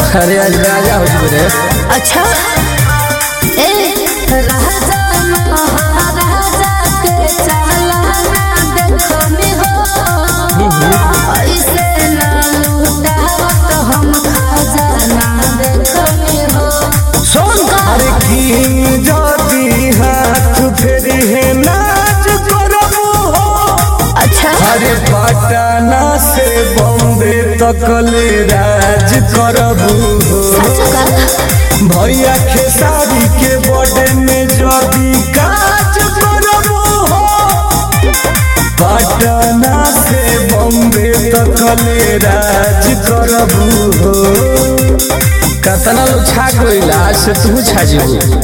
अरे आज राजा हो चुके रे अच्छा ए राजा महाराजा के चालाना देखो में हो ऐसे ना लूटावत हम खजाना देखो में हो सुन अरे की जदी हाथ फेरी है नाच करबू हो अच्छा अरे पटना से बॉम्बे तक ले राज करबू हो सच का भैया खेसारी के बर्थडे में जदी काज करबू हो पटना से बॉम्बे तक ले राज करबू हो कतना लोग छा गइल आज से तू छा जीबू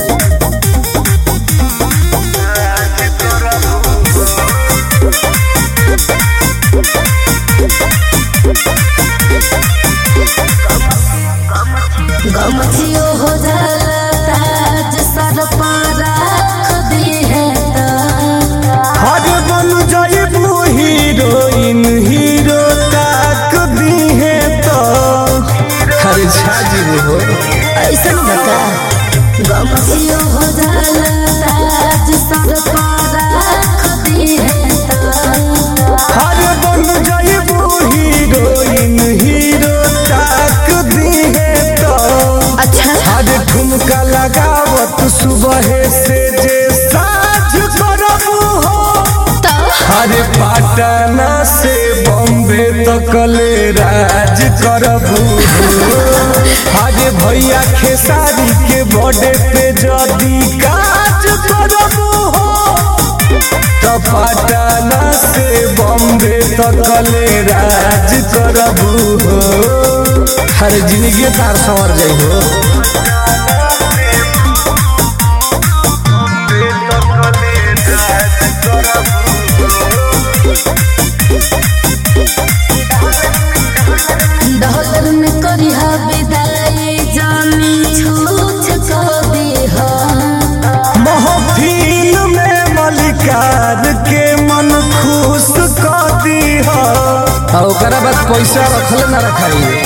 गमथियो हो जाला ताज सर पर रख दी है तो हर बन जाइबू हीरोइन हीरो ताक दी है तो अरे छा जीबू हो ऐसन बता गमथियो हो जाला ताज सर पर रख दी है तो हर बन जाइबू हीरोइन हीरो ताक दी है तो अच्छा हर ठुमका लगावत सुबह से जे साझ करबू हो तो अरे पटना से बॉम्बे तक ले राज करबू अरे भैया खेसारी के बर्थडे पे जदी काज करबू हो तो पटना से बॉम्बे तक ले राज करबू हो अरे जिंदगी तार संवर जाइ हो डॉलर में करिहा विदाई जानी छूछ को दीहा महफिल में मलिकार के मन खुश कर दीहा आ ओकरा बाद पैसा रखले ना रखाई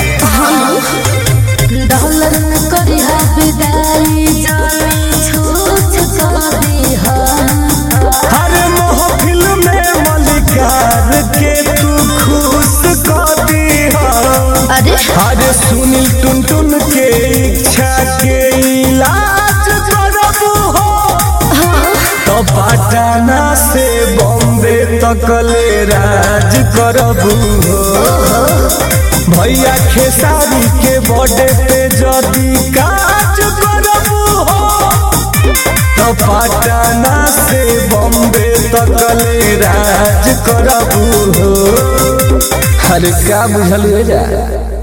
डॉलर में करिहा विदाई जानी छूछ को दीहा हर महफिल में मलिकार के तू खुश कर दीहा अरे हर सुनील टुन टुन के इच्छा के इलाज करबू हो तो पटना से बॉम्बे तक ले राज करबू हो भैया खेसारी के बर्थडे पे जदी काज करबू हो तो पटना से बॉम्बे तक ले राज करबू हो अरे का बुझल हो जा